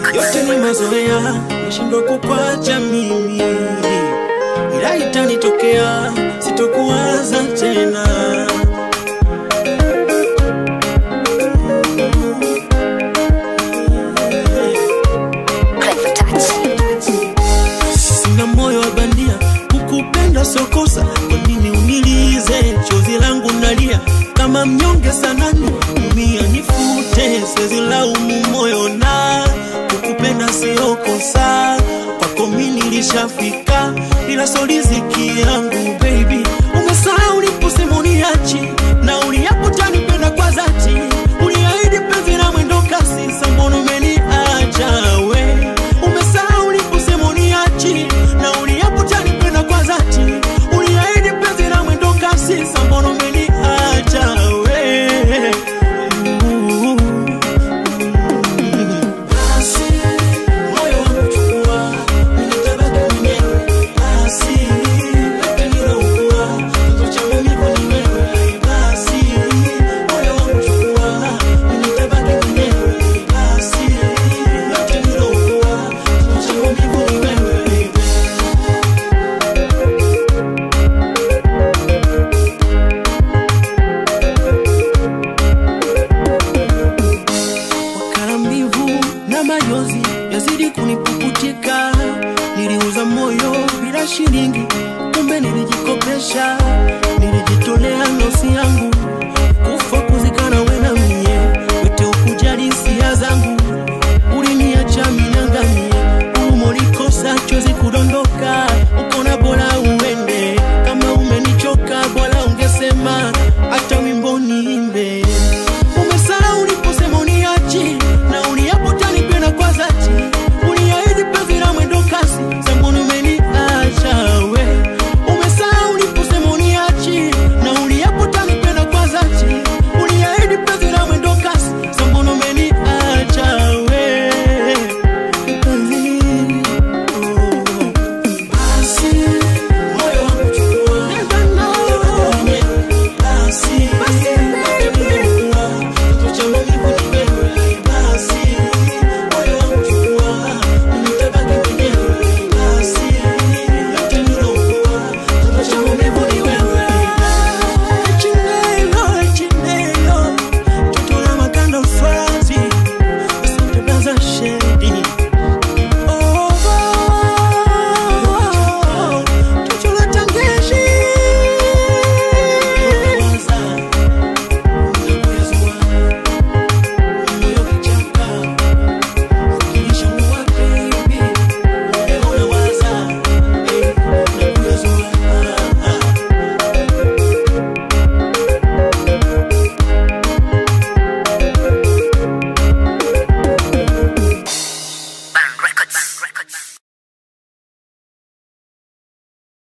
yote ni mazoea, nashindwa kukwacha mimi, ila itanitokea, sitokuwaza tena. Clever touch. Sina moyo wa bandia, kukupenda sokosa. Kwa nini unilize chozi langu nalia kama mnyonge sanani, umia nifute, siwezi laumu moyo na kukupenda sio kosa. Kwako mimi nilishafika, ila so riziki yangu baby. Umesahau uliposema uniachi na uliapo tanipenda kwa dhati, uliahidi penzi la mwendo kasi, sasa mbona umeniacha we? Umesahau uliposema uniachi na uliapo tanipenda kwa dhati, uliahidi penzi la mwendo kasi, sasa mbona umeniacha we? Basi, moyo wangu chukua, mimi nitabaki mwenyewe. Basi, yote nilokuwa, chanzo cha maumivu ni wewe. Basi, moyo wangu chukua, mimi nitabaki mwenyewe. Basi, yote nilokuwa, chanzo cha maumivu ni wewe. wakala mbivu na majozi yazidi kunipukutika. Niliuza moyo bila shilingi, kumbe nilijikopesha. Nilijitolea nafsi yangu